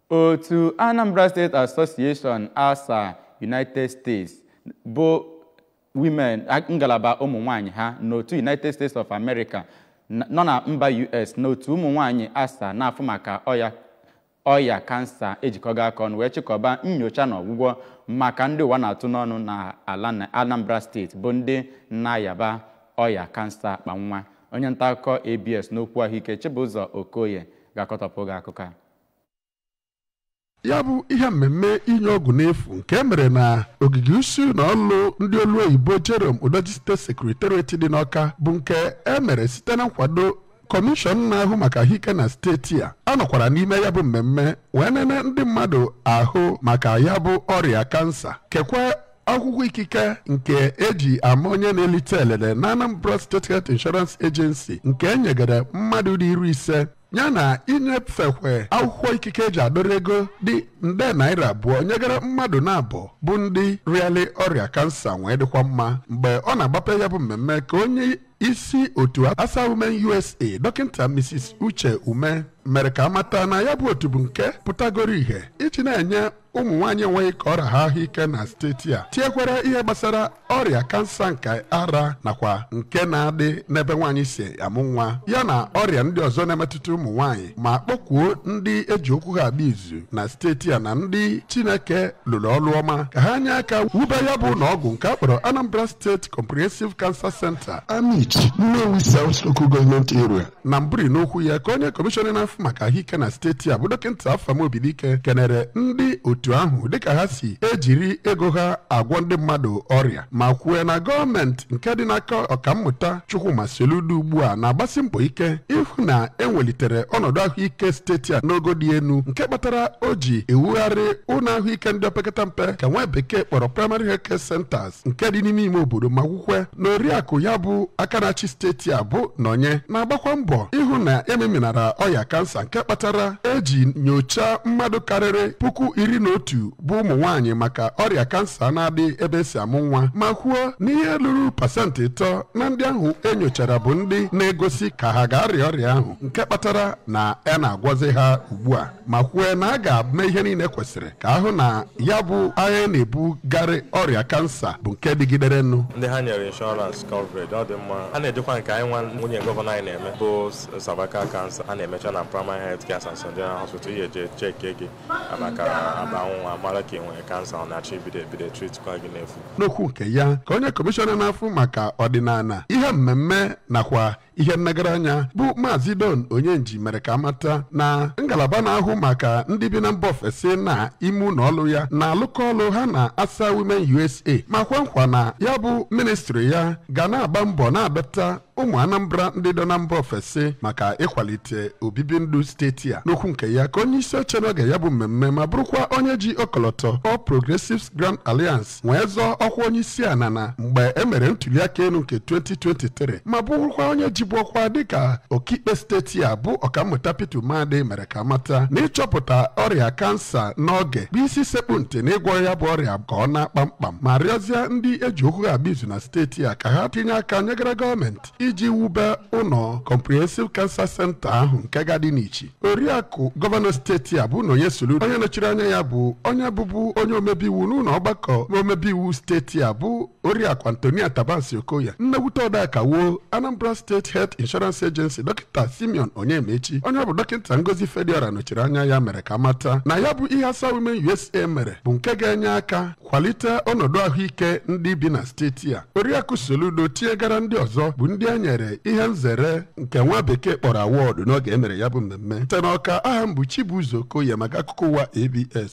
otu anambra state association asa united states bụ women ngalaba ụmụ nwanyị ha n'otu united states of america nọ na mba us n'otu ụmụ nwanyị asa na-afụ maka ọya ọya kansa ejikọga aka ọnụ wee chịkọba nyocha na ọgwụgwọ maka ndị ụwa na-atụ n'ọnụ na ala anambra steeti bụ ndị na-ayaba ọya kansa akpa nwa onye nta akụkọ abs n'okwu ahụike chibụzọ okoye ga-akọtọpụ gị akụkọ a ya bụ ihe mmemme inye ọgwụ n'efu nke e mere na ogige usu na ọlụ ndị olu oyibo Jerome Udoji steeti sekretariat dị n'Ọka bụ nke e mere site na nkwado kọmishọn na-ahụ maka ahụike na steeti a a nọkwara n'ime ya bụ mmemme wee nene ndị mmadụ ahụ maka ya bụ ọrịa kansa kekwa akwụkwọ ikike nke eji ama onye na-elite elele na Anambra State Health Insurance Agency nke e nyegara mmadụ dị iri ise ya na inyefekwe akwụkwọ ikike eji adọrọ ego dị nde naira abụọ nyegara mmadụ na-abụ bụ ndị rịali ọrịa kansa wee dịkwa mma mgbe ọ na-agbape ya bụ mmemme ka onye isi otu asa women usa dọkịta mrs uche ume mere ka amata na ya bụ otu bụ nke pụtagoro ihe iji na-enye ụmụ nwaanyị enweghị ka ọrịa ha ahụike na steeti a tinyekwara ihe gbasara ọrịa kansa nke ara nakwa nke na-adị n'ebe nwaanyị si amụ nwa ya na ọrịa ndị ọzọ na-emetụta ụmụ nwaanyị ma kpọkwuo ndị eji okwu ha agba izu na steeti a na ndị chineke lụrụ ọrụ ọma ka ha nye aka wube ya bụ na ọgwụ nke a kpọrọ Anambra State Comprehensive Cancer Center amit Nnewi South Local Government Area na mbụri n'okwu ya ka onye kọmishọna na-afụ maka ahụike na steeti a bụ dọkịta Afamobidike kenere ndị otu ahụ dịka ha si ejiri ego ha agwọ ndị mmadụ ọrịa ma kwue na gọọmenti nke dị n'aka ọkammụta Chukwuma Soludo ugbu a na-agbasi mbọ ike ịhụ na enwelitere ọnọdụ ahụike steeti a n'ogo dị elu nke kpatara o ji ewugharị ụlọ ahụike ndị opekata mpe ka nwa bekee kpọrọ primary health care centers nke dị n'ime ime obodo ma gwukwe na oriakụ ya bụ aka na-achị steeti a bụ nọnye na-agbakwa mbọ ịhụ na ememinara ọya kansa nke kpatara eji nyochaa mmadụ karịrị puku iri na otu bụ ụmụ nwaanyị maka ọrịa kansa na-adị ebe esi amụ nwa ma kwuo n'ihe lụrụ pasentị ịtọ na ndị ahụ enyochara bụ ndị na-egosi ka ha ga-arịa ọrịa ahụ nke kpatara na a na-agwọzi ha ugbu a ma kwue na a ga-eme ihe niile kwesịrị ka ahụ na ya bụ agha na-ebugarị ọrịa kansa bụ nke dịgidere nnu ndị ha nyere inshọrans coverage ọ dị mma ha na-ejikwa nke anyị nwa nwunye gọvanọ anyị na-eme bụ cervical cancer a na-emecha na primary health care Samson General Hospital ihe eje cheke gị maka aba nwa mara ka ị nwere kansa ọ na-achọ ibido ebido tritkwa gị n'efu n'okwu nke ya ka onye kọmishọna na-afụ maka ọdịnala ihe mmemme nakwa ihe nnagara anya bụ maazị don onyenji mere ka amata na ngalaba na-ahụ maka ndị bi na mba ofesi na ime ụlọ ọrụ ya na-alụkọ ọrụ ha na asa women usa ma kwa nkwa na ya bụ ministri ya ga na-agba mbọ na-adọta ụmụ anambra ndị nọ na mba ofesi maka ịkwalite obibi ndụ steeti a n'okwu nke ya ka onye isi oche n'oge ya bụ mmemme ma bụrụkwa onye ji ọkọlọtọ All Progressives Grand Alliance wee zọọ ọkwa onye isi ala na mgbe e mere ntuliaka elu nke 2023 ma bụrụkwa onye jibu ọkwa dịka ọkaikpe steeti a bụ ọkammụta Peter Umeadị mere ka mata na ịchọpụta ọrịa kansa n'oge bụ isi sekpu ntị na ịgwọ ya bụ ọrịa ka ọ na kpamkpam ma rịọzie ndị eji okwu ha agba izu na steeti a ka ha tinye aka nyegara gọọmenti iji wube ụlọ comprehensive cancer center ahụ nke gadị n'ichi oriakụ gọvanọ steeti a bụ na onye solu onye nọchiri anya ya bụ onye bụbu onye omebe iwu n'ụlọ ọgbakọ omebe iwu steeti a bụ oriakụ antonia tabasi okoya nnewute ọdaka wuo anambra steeti health insurance agency dọkịta simeon onyemaechi onye bụ dọkịta ngozi fediora nọchiri anya ya mere ka mata na ya bụ ihe asa women usa mere bụ nke ga-enye aka kwalite ọnọdụ ahụike ndị bi na steeti a oriakụ soludo tinyegara ndị ọzọ bụ ndị e nyere ihe nzere nke nwa bekee kpọrọ awọdụ n'oge emere ya bụ mmemme site n'ọka aha m bụ chibuzo okoye maka akụkọ ụwa abs